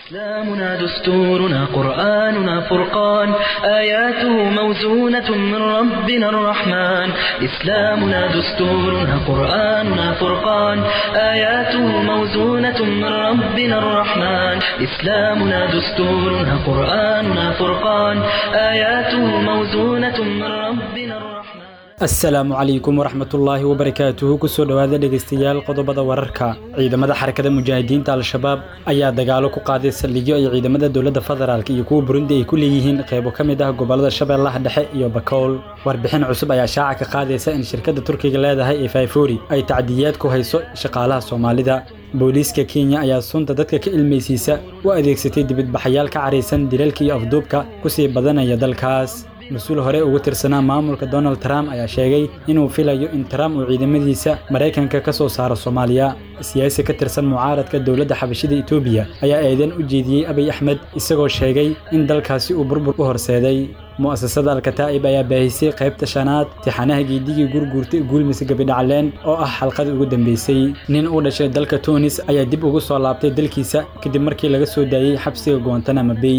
إسلامنا دستورنا قرآننا فرقان آياته موزونة من ربنا الرحمن إسلامنا دستورنا قرآننا فرقان آياته موزونة من ربنا الرحمن إسلامنا دستورنا قرآننا فرقان آياته موزونة من ربنا الرحمن asalaamu calaykum waraxmatullaahi wabarakaatuhu kusoo dhowaada dhegaystayaal qodobada wararka ciidamada xarakada mujaahidiinta al-shabaab ayaa dagaalo ku qaaday saldhigyo ay ciidamada dowladda federaalk iyo kuwa burundi ay ku leeyihiin qaybo ka mid ah gobolada shabeellaha dhexe iyo bakool warbixin cusub ayaa shaaca ka qaadaysa in shirkadda turkiga leedahay ee fayfori ay tacdiyaad ku hayso shaqaalaha soomaalida booliiska kenya ayaa sunta dadka ka ilmaysiisa u adeegsatay dibadbaxayaal ka caraysan dilalka iyo afduubka kusii badanaya dalkaas mas-uul hore ugu tirsanaa maamulka donald trump ayaa sheegay inuu filayo in trump uu ciidamadiisa maraykanka ka soo saaro soomaaliya siyaasi ka tirsan mucaaradka dowladda xabashida etoobiya ayaa eedan u jeediyey abiy axmed isagoo sheegay in dalkaasi uu burbur u horseeday mu'asasada alkataa'ib ayaa baahisay qaybta shanaad tixanaha geedigii gurguurtay guulmise gabidhacleen oo ah xalqadii ugu dambeysay nin u dhashay dalka tunis ayaa dib ugu soo laabtay dalkiisa kadib markii laga soo daayey xabsiga goontanama bay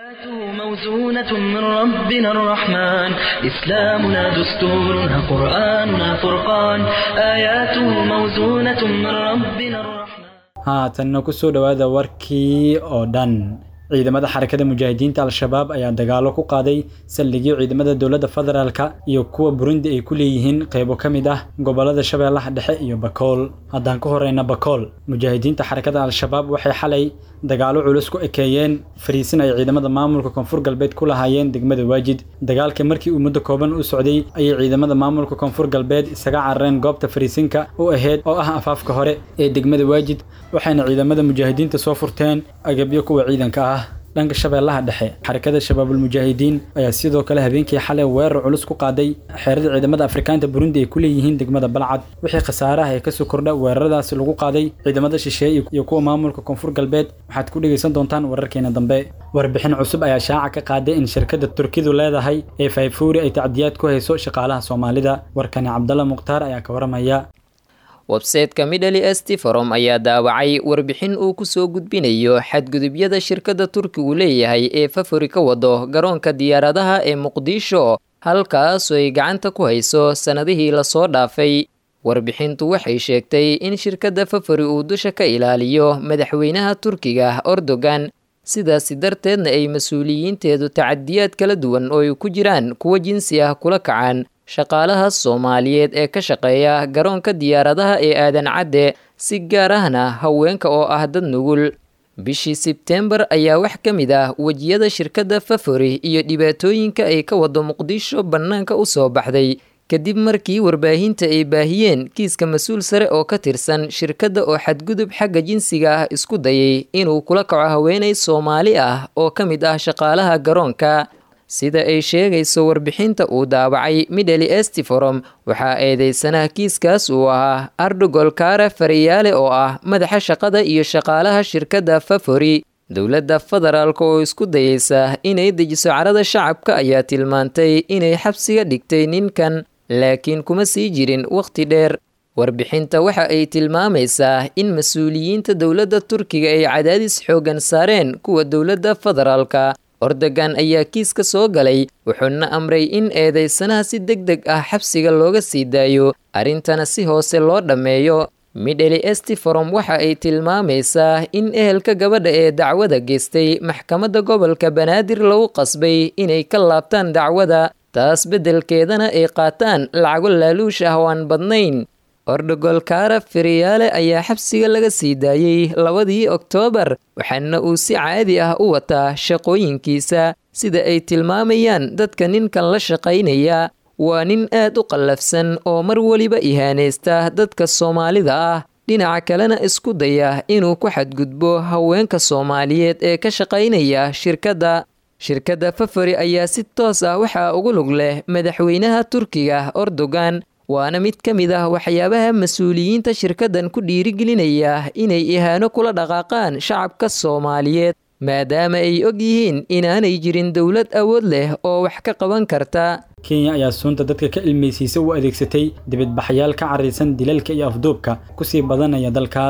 موزونة من ربنا الرحمن إسلامنا دستورنا قرآننا فرقان آياته موزونة من ربنا الرحمن haatanna ku soo dhowaada warkii oo dhan ciidamada xarakada mujaahidiinta al-shabaab ayaa dagaalo ku qaaday saldhigyo ciidamada dowladda federaalka iyo kuwa burundi ay ku leeyihiin qaybo ka mid ah gobolada shabeellaha dhexe iyo bakool haddaan ka horeyna bakool mujaahidiinta xarakada al-shabaab waxay xalay dagaalo culus ku ekeeyeen fariisin ay ciidamada maamulka koonfur galbeed ku lahaayeen degmada waajid dagaalka markii uu muddo kooban u socday ayay ciidamada maamulka koonfur galbeed isaga carareen goobta fariisinka u ahayd oo ah afaafka hore ee degmada waajid waxayna ciidamada mujaahidiinta soo furteen agabyo kuwa ciidanka ah dhanka shabeellaha dhexe xarakada shabaabulmujaahidiin ayaa sidoo kale habeenkii xalay weerar culus ku qaaday xeerada ciidamada afrikaanta burundi ay ku leeyihiin degmada balcad wixii khasaaraha ee kasoo kordha weeraradaasi lagu qaaday ciidamada shisheeye iyo kuwa maamulka koonfur galbeed waxaad ku dhegaysan doontaan wararkeena dambe warbixin cusub ayaa shaaca ka qaaday in shirkadda turkidu leedahay ee fayfuuri ay tacdiyaad ku hayso shaqaalaha soomaalida warkani cabdalla mukhtaar ayaa ka waramaya websayteka midhali esti forom ayaa daawacay warbixin uu kusoo gudbinayo xadgudubyada shirkadda turkigu leeyahay ee fafori ka wado garoonka diyaaradaha ee muqdisho halkaasoo ay gacanta ku hayso sannadihii lasoo dhaafay warbixintu waxay sheegtay in shirkadda fafori uu dusha ka ilaaliyo madaxweynaha turkiga erdogan sidaasi darteedna ay mas-uuliyiinteedu tacadiyaad kala duwan oo ay ku jiraan kuwa jinsi ah kula kacaan shaqaalaha soomaaliyeed ee ka shaqeeya garoonka diyaaradaha ee aadan cadde si gaar ahna haweenka oo ah dad nugul bishii sebteembar ayaa wax ka mid ah wejiyada shirkadda fafori iyo dhibaatooyinka ay ka wado muqdisho bannaanka u soo baxday kadib markii warbaahinta ay baahiyeen kiiska mas-uul sare oo ka tirsan shirkadda oo xadgudub xagga jinsiga ah isku dayay inuu kula kaco haweenay soomaali ah oo ka mid ah shaqaalaha garoonka sida ay sheegayso warbixinta uu daawacay midhali estiforom waxaa eedeysanaha kiiskaas uu ahaa ardogol kaara fariyaale oo ah madaxa shaqada iyo shaqaalaha shirkadda fafori dowladda federaalk oo isku dayeysa inay dejiso carada shacabka ayaa tilmaantay inay xabsiga dhigtay ninkan laakiin kuma sii jirin wakhti dheer warbixinta waxa ay tilmaamaysaa in mas-uuliyiinta dowladda turkiga ay cadaadis xooggan saareen kuwa dowladda federaalka ordogan ayaa kiiska soo galay wuxuuna amray in eedeysanaha si deg deg ah xabsiga looga sii daayo arrintana si hoose loo dhammeeyo midheli estiforom waxa ay tilmaamaysaa in ehelka gabadha ee dacwada geystay maxkamadda gobolka banaadir lagu qasbay inay ka laabtaan dacwada taas beddelkeedana ay qaataan lacago laaluush ah oo aan badnayn ordogol kaara feriyaale ayaa xabsiga laga sii daayey labadii oktoobar waxaana uu si caadi ah u wataa shaqooyinkiisa sida ay tilmaamayaan dadka ninkan la shaqaynaya waa nin aad u qallafsan oo mar weliba ihaanaysta dadka soomaalida ah dhinaca kalena isku daya inuu ku xadgudbo haweenka soomaaliyeed ee ka shaqaynaya shirkadda shirkadda fafori ayaa si toos ah waxaa ugu lug leh madaxweynaha turkiga erdogan waana mid ka mid ah waxyaabaha mas-uuliyiinta shirkaddan ku dhiirigelinaya inay ihaano kula dhaqaaqaan shacabka soomaaliyeed maadaama ay og yihiin inaanay jirin dowlad awood leh oo wax ka qaban karta kenya ayaa suunta dadka ka ilmaysiisa u adeegsatay dibadbaxayaal ka caraysan dilalka iyo afduubka kusii badanaya dalkaas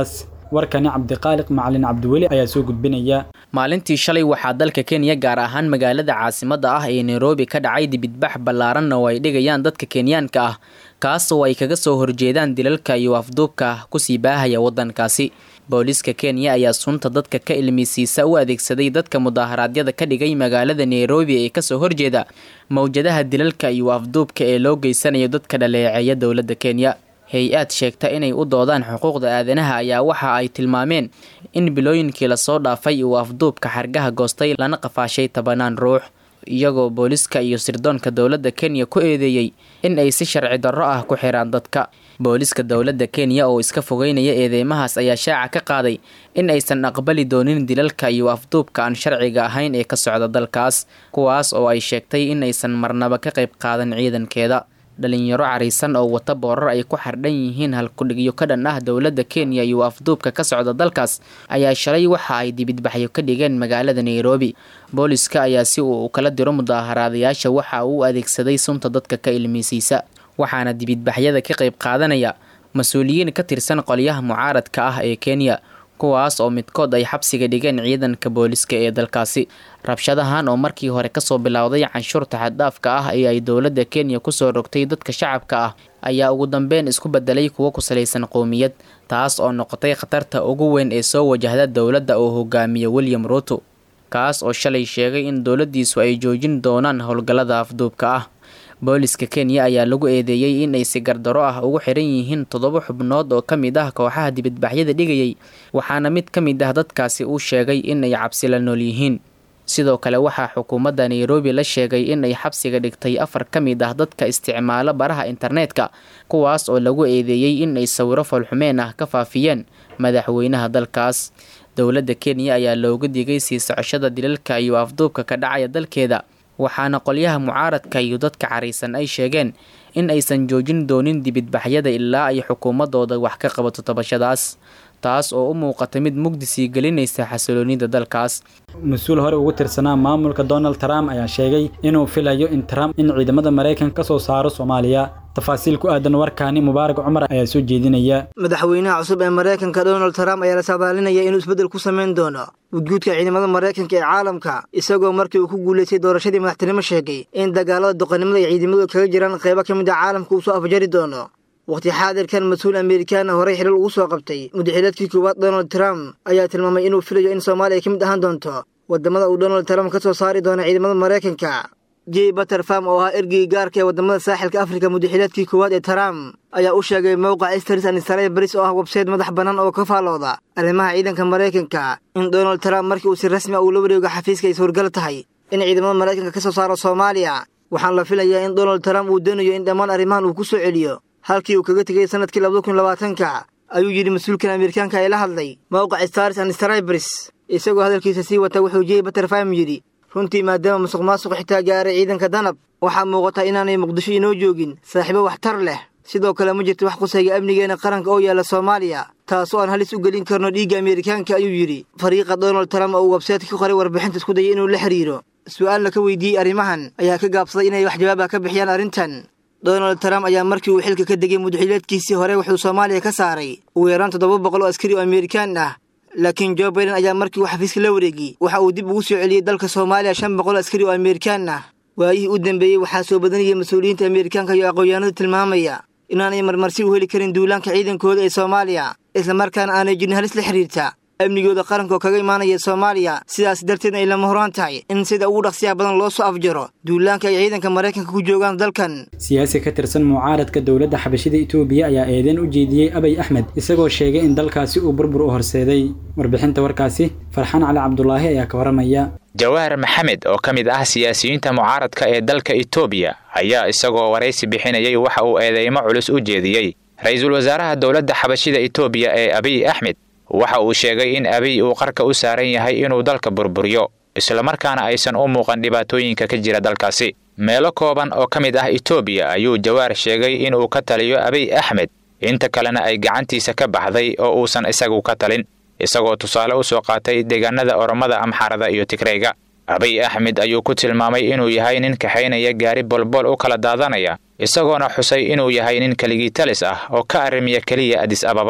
warkani cabdiqaaliq macalin cabdiweli ayaa soo gudbinaya maalintii shalay waxaa dalka kenya gaar ahaan magaalada caasimadda ah ee nairobi ka dhacay dibidbax ballaaranna oo ay dhigayaan dadka kenyaanka ah kaasoo ay kaga soo horjeedaan dilalka iyo afduubka kusii baahaya waddankaasi booliiska kenya ayaa sunta dadka ka ilmisiisa u adeegsaday dadka mudaharaadyada ka dhigay magaalada nairobi ee kasoo horjeeda mowjadaha dilalka iyo afduubka ee loo geysanayo dadka dhaleeceeya dowladda kenya hay-aad sheegta inay u doodaan xuquuqda aadanaha ayaa waxa ay tilmaameen in bilooyinkii lasoo dhaafay uu afduubka xargaha goostay lana qafaashay tobanaan ruux iyagoo booliska iyo sirdoonka dowladda kenya ku eedeeyey in ay si sharci darro ah ku xiraan dadka booliska dowladda kenya oo iska fogeynaya eedeymahaas ayaa shaaca ka qaaday in aysan aqbali doonin dilalka iyo afduubka aan sharciga ahayn ee ka socda dalkaas kuwaas oo ay sheegtay in aysan marnaba ka qayb qaadan ciidankeeda dhalinyaro cariisan oo wata boorar ay ku xardhan yihiin halkudhigyo ka dhan ah dowladda kenya iyo afduubka ka socda dalkaas ayaa shalay waxa ay dibidbaxyo ka dhigeen magaalada nairobi booliska ayaa si uu kala diro mudaaharaadayaasha waxa uu adeegsaday sunta dadka ka ilmeysiisa waxaana dibidbaxyada ka qayb qaadanaya mas-uuliyiin ka tirsan qolyaha mucaaradka ah ee kenya kuwaas oo midkood ay xabsiga dhigeen ciidanka booliska ee dalkaasi rabshadahan oo markii hore kasoo bilowday canshuurta xaddhaafka ah ee ay dowladda kenya kusoo rogtay dadka shacabka ah ayaa ugu dambeyn isku bedelay kuwo ku salaysan qowmiyad taas oo noqotay khatarta ugu weyn ee soo wajahda dowladda oo hogaamiya william ruto kaas oo shalay sheegay in dowladdiisu ay joojin doonaan howlgallada afduubka ah booliska kenya ayaa lagu eedeeyey in ay si gardaro ah ugu xiran yihiin toddoba xubnood oo ka mid ah kooxaha dibadbaxyada dhigayay waxaana mid ka mid ah dadkaasi uu sheegay in ay cabsi la nool yihiin sidoo kale waxaa xukuumadda nairobi la sheegay in ay xabsiga dhigtay afar ka mid ah dadka isticmaalo baraha internetka kuwaas oo lagu eedeeyey in ay sawiro foolxumeen ah ka faafiyeen madaxweynaha dalkaas dowladda kenya ayaa looga digay sii socoshada dilalka iyo afduubka ka dhacaya dalkeeda waxaana qolyaha mucaaradka iyo dadka cariisan ay sheegeen in aysan joojin doonin dibidbaxyada ilaa ay xukuumadooda wax ka qabato tabashadaas taas oo u muuqata mid mugdi sii gelinaysa xasiloonida dalkaas mas-uul hore ugu tirsanaa maamulka donald trump ayaa sheegay inuu filayo in trump in ciidamada maraykanka ka soo saaro soomaaliya tafaasiil ku aadan warkaani mubaarak cumar ayaa soo jeedinaya madaxweynaha cusub ee maraykanka donald trump ayaa la saadaalinaya inuu isbeddel ku samayn doono gudguudka ciidamada maraykanka ee caalamka isagoo markii uu ku guulaystay doorashadii madaxtinimo sheegay in dagaalada doqonnimada ay ciidamadu kaga jiraan qaybo ka mid a caalamka uu soo afjari doono wakhti xaadirkan mas-uul amerikaana horey xilal ugu soo qabtay mudaxilaadkii koowaad donald trump ayaa tilmaamay inuu filayo in soomaaliya ka mid ahaan doonto waddamada uu donald trump ka soo saari doono ciidamada maraykanka j baterfam oo ahaa ergeyga gaarka ee waddamada saaxilka afrika mudaxilaadkii koowaad ee trump ayaa u sheegay mowqac stars anisaraya baris oo ah websayte madax bannaan oo ka faallooda arrimaha ciidanka maraykanka in donald trump markii uu si rasmi a uu la wareego xafiiska ay suurgal tahay in ciidamada maraykanka ka soo saaro soomaaliya waxaan la filayaa in donald trump uu doonayo in dhammaan arrimahan uu ku soo celiyo halkii uu kaga tegay sanadkii labada kun labaatanka ayuu yidhi mas-uulkan amerikaanka ee la hadlay mowqac stars and stribers isagoo hadalkiisa sii wata wuxuu jey baterfam yidhi runtii maadaama musuq maasuq xitaa gaaray ciidanka danab waxaa muuqata inaanay muqdisho inoo joogin saaxiibo waxtar leh sidoo kale ma jirto wax qusayga amnigeena qaranka oo yaalla soomaaliya taasoo aan halis u gelin karno dhiigga amerikaanka ayuu yidhi fariiqa donald trump oo uu websayte ka qoray warbixinta isku dayay inuu la xiriiro su-aalna ka weydiiyey arrimahan ayaa ka gaabsaday inay wax jawaab ah ka bixiyaan arrintan donald trump ayaa markii uu xilka ka degay mudaxileedkiisii hore wuxuu soomaaliya ka saaray ugu yaraan toddoba boqol oo askari oo amerikaan ah laakiin jo baiden ayaa markii uu xafiiska la wareegay waxa uu dib ugu soo celiyey dalka soomaaliya shan boqol askari oo amerikaan ah waayihii u dambeeyey waxaa soo badanayay mas-uuliyiinta amerikaanka iyo aqoonyahanadu tilmaamaya inaanay marmarsi u heli karin duulaanka ciidankooda ee soomaaliya islamarkaana aanay jirin halis la xiriirta amnigooda qaranka oo kaga imaanaya soomaaliya sidaas darteedna ay lama horaan tahay in sida ugu dhaqsiyaha badan loo soo afjaro duulaanka ay ciidanka maraykanka ku joogaan dalkan siyaasi ka tirsan mucaaradka dowladda xabashida itoobiya ayaa eedeyn u jeediyey abay axmed isagoo sheegay in dalkaasi uu burbur u horseeday warbixinta warkaasi farxaan cali cabdulaahi ayaa ka waramaya jawaahar maxamed oo ka mid ah siyaasiyiinta mucaaradka ee dalka itoobiya ayaa isagoo waraysi bixinayay waxa uu eedeymo culus u jeediyey ra-iisul wasaaraha dowladda xabashida itoobiya ee abiy axmed waxa uu sheegay in abiy uu qarka u saaran yahay inuu dalka burburiyo islamarkaana aysan u muuqan dhibaatooyinka ka jira dalkaasi meelo kooban oo ka mid ah itoobiya ayuu jawaar sheegay inuu ka taliyo abiy axmed inta kalena ay gacantiisa ka baxday oo uusan isagu ka talin isagoo tusaale u soo qaatay deegaanada oromada amxarada iyo tigreyga abiy axmed ayuu ku tilmaamay inuu yahay nin kaxaynaya gaari bolbol u kala daadanaya isagoona xusay inuu yahay nin keligii talis ah oo ka arrimiya keliya adis ababa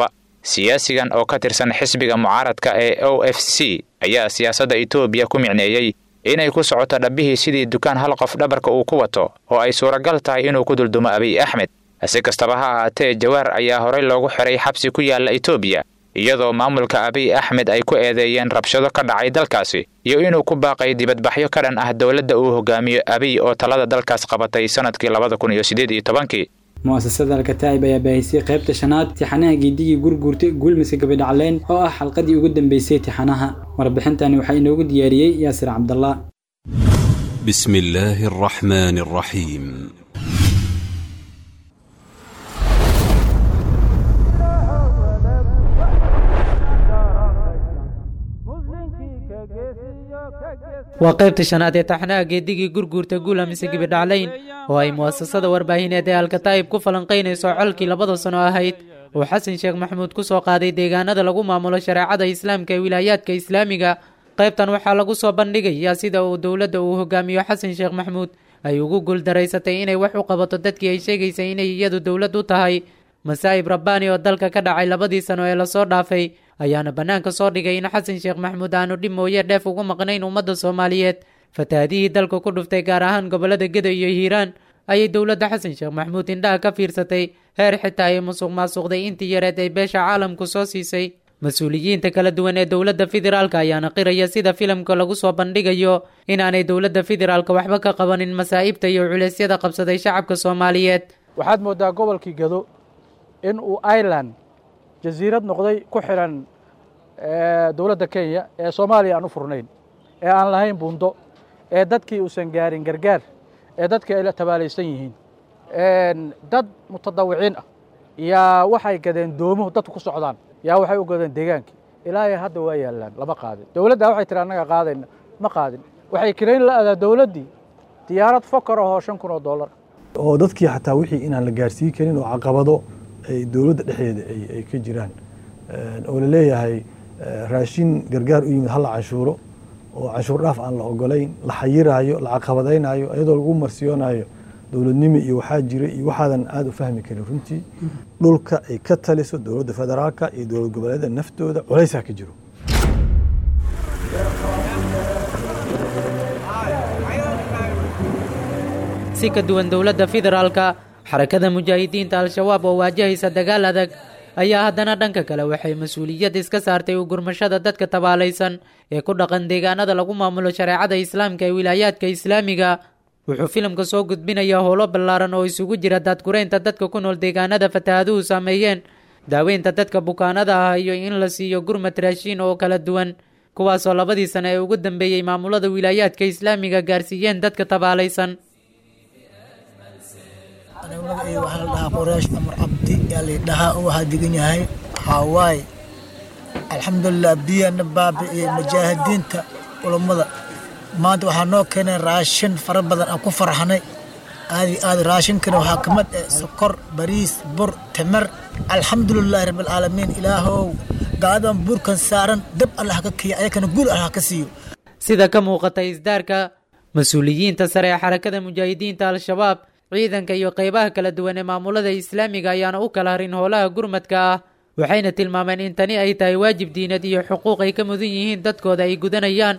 siyaasigan oo ka tirsan xisbiga mucaaradka ee o f c ayaa siyaasadda etoobiya ku micneeyey inay ku socoto dhabbihii sidii dukaan hal qof dhabarka uu ku wato oo ay suuragal tahay inuu ku duldumo abiy axmed si kastaba ha ahaatee jawaar ayaa horey loogu xiray xabsi ku yaalla etoobiya iyadoo maamulka abiy axmed ay ku eedeeyeen rabshado ka dhacay dalkaasi iyo inuu ku baaqay dibadbaxyo ka dhan ah dowladda uu hogaamiyo abiy oo talada dalkaas qabatay sanadkii labada kun iyo siddeed iyo tobankii mu'asasada alkataa'ib ayaa baahisay qaybta shanaad tixanaha geedigii gurguurtay guulmise gabadhacleen oo ah xalqadii ugu dambeysay tixanaha warbixintani waxaa inoogu diyaariyey yaasir cabdallah بسم الله الرحمن الرحيم waa qaybta shanaad ee taxnaha geedigii gurguurta guula mise gibidhaclayn oo ay mu'asasada warbaahineed ee alkataa'ib ku falanqaynayso colkii labada sano ahayd oo xasan sheekh maxamuud ku soo qaaday deegaanada lagu maamulo shareecada islaamka ee wilaayaadka islaamiga qaybtan waxaa lagu soo bandhigayaa sida uu dowladda uu hogaamiyo xasan sheekh maxamuud ay ugu guuldaraysatay inay wax u qabato dadkii ay sheegaysay inay iyadu dowlad u tahay masaa'ib rabbaani oo dalka ka dhacay labadii sano ee lasoo dhaafay ayaana bannaanka soo dhigay in xasan sheekh maxamuud aanu dhib mooye dheef ugu maqnayn ummadda soomaaliyeed fatahaadihii dalka ku dhuftay gaar ahaan gobollada gedo iyo hiiraan ayay dowladda xasan sheekh maxamuud indhaha ka fiirsatay heer xitaa ay musuq maasuqday intii yareed ay beesha caalamku soo siisay mas-uuliyiinta kala duwan ee dowladda federaalka ayaana qiraya sida filimka lagu soo bandhigayo inaanay dowladda federaalka waxba ka qabanin masaa'ibta iyo culeysyada qabsaday shacabka soomaaliyeed waxaad moodaa gobolkii gado in uu ireland jasiirad noqday ku xiran dowladda kenya ee soomaaliya aan u furnayn ee aan lahayn buundo ee dadkii uusan gaarin gargaar ee dadkii ay la tabaalaysan yihiin dad mutadawiciin ah yaa waxay gadeen doomuhu dadku ku socdaan yaa waxay u gadeen deegaankii ilaahay hadda waa yaallaan lama qaadin dowladda waxay tiri annaga qaadayna ma qaadin waxay kirayn la adaa dowladdii diyaarad fokar ahoo shan kun oo dollar oo dadkii xataa wixii inaan la gaarsiin karin oo caqabado ay dowladda dhexdeeda ay ka jiraan oo la leeyahay raashin gargaar u yimid hala canshuuro oo canshuur dhaaf aan la ogolayn la xayiraayo la caqabadaynayo iyadoo lagu marsiyoonayo dowladnimo iyo waxaa jira iyo waxaadan aada u fahmi karin runtii dhulka ay ka taliso dowladda federaalka iyo dowlad goboleeda naftooda culaysaa ka jiro si ka duwan dowladda federaalka xarakada mujaahidiinta al-shabaab oo waajahaysa dagaal adag ayaa haddana dhanka kale waxay mas-uuliyad iska saartay u gurmashada dadka tabaalaysan ee ku dhaqan deegaanada lagu maamulo shareecada islaamka ee wilaayaadka islaamiga wuxuu filimka soo gudbinayaa howlo ballaaran oo isugu jira daadgureynta dadka ku nool deegaanada fatahaaduhu saameeyeen daaweynta dadka bukaanada ah iyo in la siiyo gurmad raashiin oo kala duwan kuwaasoo labadii sano ee ugu dambeeyey maamulada wilaayaadka islaamiga gaarsiiyeen dadka tabaalaysan magacii waxaa la dhahaa qoraash amar cabdi yaa laydhahaa oo waxaa degan yahay hawaaye alxamdulilah biyana baabi'iyey mujaahidiinta culammada maanta waxaa noo keeneen raashin fara badan aan ku farxanay aadi aad raashinkana waxaa ka mid ah sokor bariis bur timir alxamdulilaahi rabbilcaalamiin ilaahow gaadan buurkan saaran dab allah ka kiya ayakana guul allah ka siiyo sida ka muuqata isdaarka mas-uuliyiinta sare ee xarakada mujaahidiinta al-shabaab ciidanka iyo qaybaha kala duwan ee maamulada islaamiga ayaana u kala harin howlaha gurmadka ah waxayna tilmaameen in tani ay tahay waajib diinad iyo xuquuq ay ka mudan yihiin dadkooda ay gudanayaan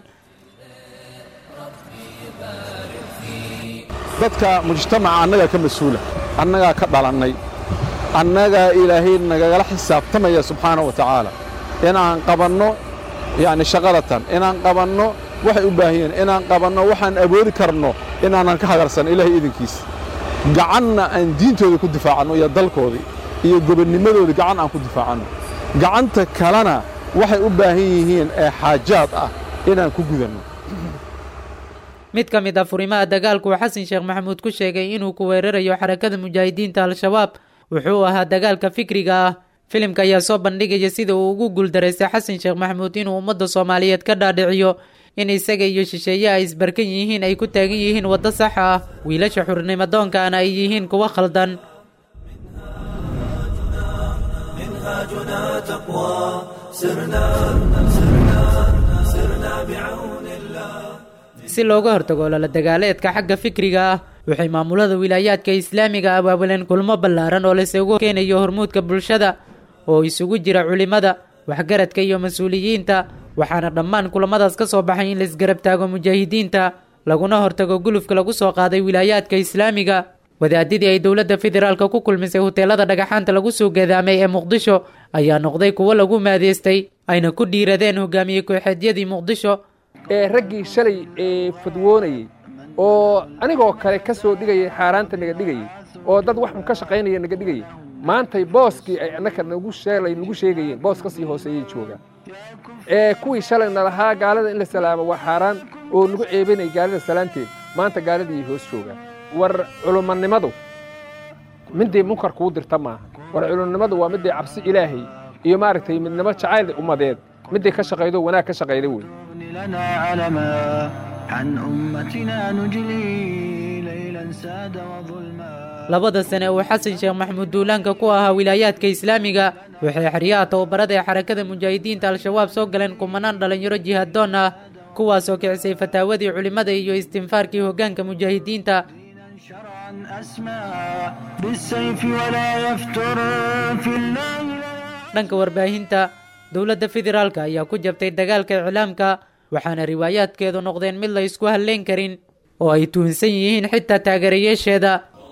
dadka mujtamaca annagaa ka mas-uula annagaa ka dhalannay annagaa ilaahay nagagala xisaabtamaya subxaana wa tacaala inaan qabanno yacni shaqadatan inaan qabanno waxay u baahan yihiin inaan qabanno waxaan awoodi karno inaanan ka hagarsan ilaahay idinkiisa gacanna aan diintooda ku difaacanno iyo dalkoodii iyo gobonnimadooda gacan aan ku difaacanno gacanta kalena waxay u baahan yihiin ee xaajaad ah inaan ku gudanno mid ka mid ah furimaha dagaalku uu xasan sheekh maxamuud ku sheegay inuu ku weerarayo xarakada mujaahidiinta al-shabaab wuxuu ahaa dagaalka fikriga ah filimka ayaa soo bandhigaya sida uu ugu guuldaraystay xasan sheekh maxamuud inuu ummadda soomaaliyeed ka dhaadhiciyo in isaga iyo shisheeye ay isbarkan yihiin ay ku taagan yihiin waddo sax ah wiilasha xurnimadoonkana ay yihiin kuwo khaldan si looga hortago lala dagaaleedka xagga fikriga ah waxay maamulada wilaayaadka islaamiga abaabuleen kulmo ballaaran oo laysugu keenayo hormuudka bulshada oo isugu jira culimmada waxgaradka iyo mas-uuliyiinta waxaana dhammaan kulamadaas ka soo baxay in la isgarab taago mujaahidiinta laguna hortago gulufka lagu soo qaaday wilaayaadka islaamiga wadaadidii ay dowladda federaalka ku kulmisay huteelada dhagaxaanta lagu soo gadaamay ee muqdisho ayaa noqday kuwo lagu maadeystay ayna ku dhiiradeen hogaamiye kooxeedyadii muqdisho ee raggii shalay ee fadwoonayey oo anigoo kale ka soo dhigayay xaaraanta naga dhigayey oo dad wax un ka shaqaynaya naga dhigayay maantay booskii ay annaka nagu sheelay nagu sheegayeen boos ka sii hooseeyay joogaan ee kuwii shalay na lahaa gaalada in la salaamo waa xaaraan oo nagu ceebinay gaalada salaanteed maanta gaaladii hoos joogaan war culumanimadu midday munkar kuu dirta maaha war culummadu waa midday cabsi ilaahay iyo maaragtay midnimo jacayl ummadeed midday ka shaqaydo wanaag ka shaqayda wey لنا علما عن أمتنا نجلي ليلا ساد وظلما labada sane uu xasan sheekh maxamuud duulaanka ku ahaa wilaayaadka islaamiga waxay xeryaha tababarada ee xarakada mujaahidiinta al-shabaab soo galeen kumanaan dhallinyaro jihadoon ah kuwaasoo kicisay fataawadii culimmada iyo istinfaarkii hoggaanka mujaahidiinta أسمى بالسيف ولا يفتر في الله dhanka warbaahinta dowladda federaalka ayaa ku jabtay dagaalka iclaamka waxaana riwaayaadkeedu noqdeen mid la isku halleyn karin oo ay tuhunsan yihiin xitaa taageerayaasheeda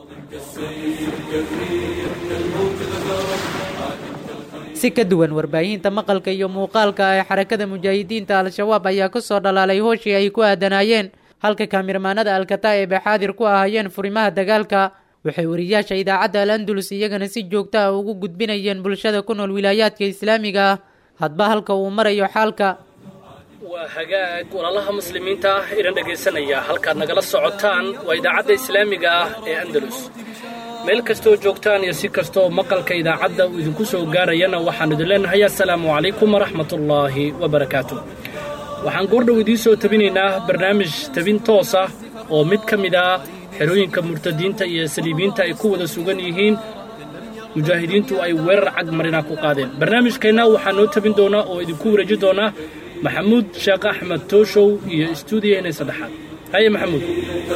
si ka duwan warbaahinta maqalka iyo muuqaalka ee xarakada mujaahidiinta al-shabaab ayaa ku soo dhalaalay hooshii ay ku aadanaayeen halka kaamirmaanada alkataa'ib ee xaadir ku ahaayeen furimaha dagaalka waxay wariyaasha idaacadda al andulus iyagana si joogto ah ugu gudbinayeen bulshada ku nool wilaayaadka islaamiga ah hadba halka uu marayo xaalka waa hagaag walaalaha muslimiinta ah idin dhegaysanaya halkaad nagala socotaan waa idaacadda islaamiga ah ee andalus meel kastoo joogtaan iyo si kastoo maqalka idaacadda uu idinku soo gaarayana waxaan idin leenahay assalaamu calaykum waraxmatullaahi wabarakaatu waxaan goordhow idiin soo tabinaynaa barnaamij tabin toos ah oo mid ka mid ah xerooyinka murtadiinta iyo saliibiyiinta ay ku wada sugan yihiin mujaahidiintu ay weerar cag marina ku qaadeen barnaamijkeenna waxaa noo tabin doonaa oo idinku wareeji doonaa maxamuud sheekh axmed tooshow iyo istuudiyaheena saddexaad haye maxamuud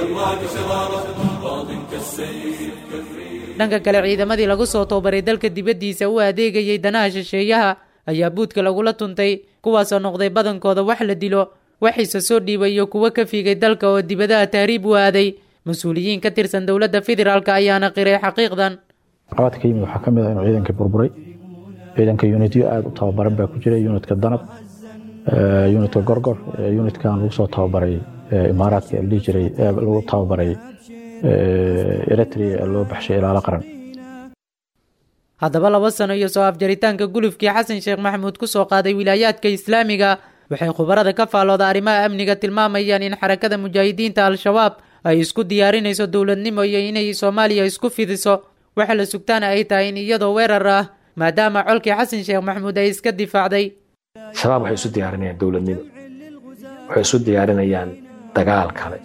dhanka kale ciidamadii lagu soo tababaray dalka dibaddiisa u adeegayay danaha shisheeyaha ayaa buudka lagula tuntay kuwaasoo noqday badankooda wax la dilo waxiise soo dhiibay iyo kuwo ka fiigay dalka oo dibadaha tahriib u aaday mas-uuliyiin ka tirsan dowladda federaalk ayaana qiray xaqiiqdan caqabadka ka yimid waxaa ka mid ah inuu ciidanka burburay ciidanka unityo aada u tababaran baa ku jira unitka danab unitka gorgor unitkan lagu soo tababaray imaaraadka la dhihi jiray lagu tababaray eritrea ee loo baxshay ilaalo qaran haddaba laba sano iyo soo afjaritaanka gulufkii xasan sheekh maxamuud ku soo qaaday wilaayaadka islaamiga waxay khubarada ka faallooda arrimaha amniga tilmaamayaan in xarakada mujaahidiinta al-shabaab ay isku diyaarinayso dowladnimo iyo inay soomaaliya isku fidiso waxa la sugtaana ay tahay in iyadoo weerar ah maadaama colkii xasan sheekh maxamuud ay iska difaacday shabaab waxay isu diyaarinayaan dowladnimo waxay isu diyaarinayaan dagaal kale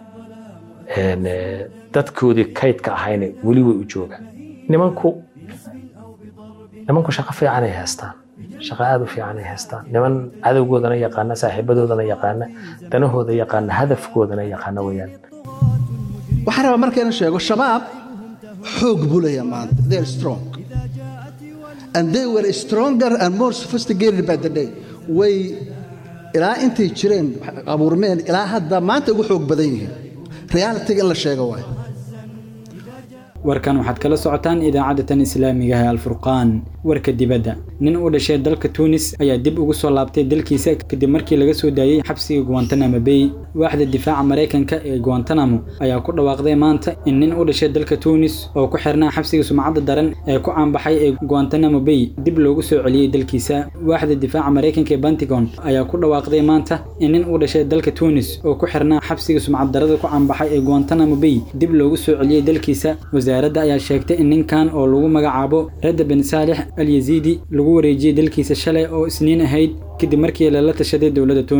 dadkoodii kaydka ahayna weli way u joogaan nimanku nimanku shaqo fiicanay haystaan shaqo aada u fiicanay haystaan niman cadowgoodana yaqaana saaxiibadoodana yaqaana danahooda yaqaana hadafkoodana yaqaana weyaan waxaan rabaa marka inaan sheego shabaab xoog buu leeyahay maanta they are strong and they were stronger and more sophisticated by the day way ilaa intay jireen abuurmeen ilaa hadda maanta ugu xoog badan yihiin realitiga in la sheego waay warkan waxaad kala socotaan idaacadda tan islaamiga ee alfurqaan warka dibadda nin u dhashay dalka tuunis ayaa dib ugu soo laabtay dalkiisa kadib markii laga soo daayey xabsiga guantanamo bay waaxda difaaca maraykanka ee guantanamo ayaa ku dhawaaqday maanta in nin u dhashay dalka tuunis oo ku xirnaa xabsiga sumcadda daran ee ku caanbaxay ee guantanamo bay dib loogu soo celiyey dalkiisa waaxda difaaca maraykanka ee pentagon ayaa ku dhawaaqday maanta in nin u dhashay dalka tuunis oo ku xirnaa xabsiga sumcad darada ku caanbaxay ee guantanamo bay dib loogu soo celiyey dalkiisa wasaaradda ayaa sheegtay in ninkan oo lagu magacaabo radda ben saalix al yaziidi lagu wareejiyey dalkiisa shalay oo isniin ahayd kadib markii lala tashaday dowladda tuunis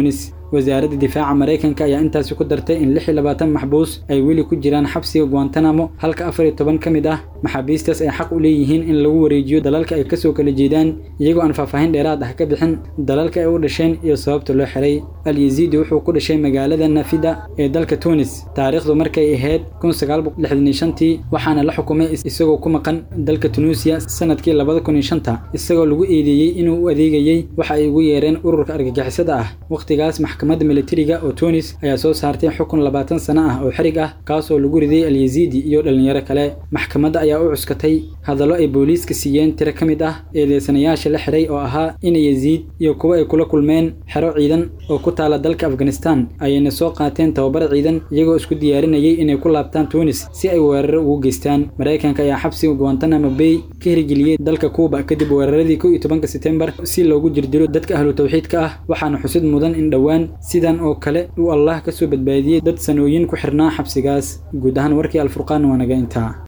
wasaaradda difaaca maraykanka ayaa intaasi ku dartay in lix iyo labaatan maxbuus ay weli ku jiraan xabsiga guantanamo halka afar iyo toban ka mid ah maxaabiistaas ay xaq u leeyihiin in lagu wareejiyo dalalka ay kasoo kala jeedaan iyagoo aan faahfaahin dheeraad ah ka bixin dalalka ay u dhasheen iyo sababta loo xiray alyaziidi wuxuu ku dhashay magaalada nafida ee dalka tunis taariikhdu markay ahayd kun sagaal boqol lixdan iyo shantii waxaana la xukumay isagoo ku maqan dalka tunuusiya sanadkii labada kun iyo shanta isagoo lagu eedeeyey inuu u adeegayey waxa ay ugu yeereen ururka argagixisada ah wakhtigaas maxkamadda militariga oo tunis ayaa soo saartay xukun labaatan sano ah oo xirig ah kaasoo lagu riday alyaziidi iyo dhalinyaro kale maxkamadda ayaa u cuskatay hadallo ay booliiska siiyeen tiro ka mid ah eedeysanayaasha la xiray oo ahaa in yaziid iyo kuwa ay kula kulmeen xero ciidan oo ku taala dalka afghanistan ayayna soo qaateen tababar ciidan iyagoo isku diyaarinayay inay ku laabtaan tunis si ay weeraro ugu geystaan maraykanka ayaa xabsiga guantanamo bay ka hirgeliyey dalka kuuba kadib weeraradii kow iyo tobanka setembar si loogu jirdilo dadka ahlu tawxiidka ah waxaana xusid mudan in dhowaan sidan oo kale uu allah ka soo badbaadiyey dad sanooyin ku xirnaa xabsigaas guud ahaan warkii alfurqaan waa naga intaa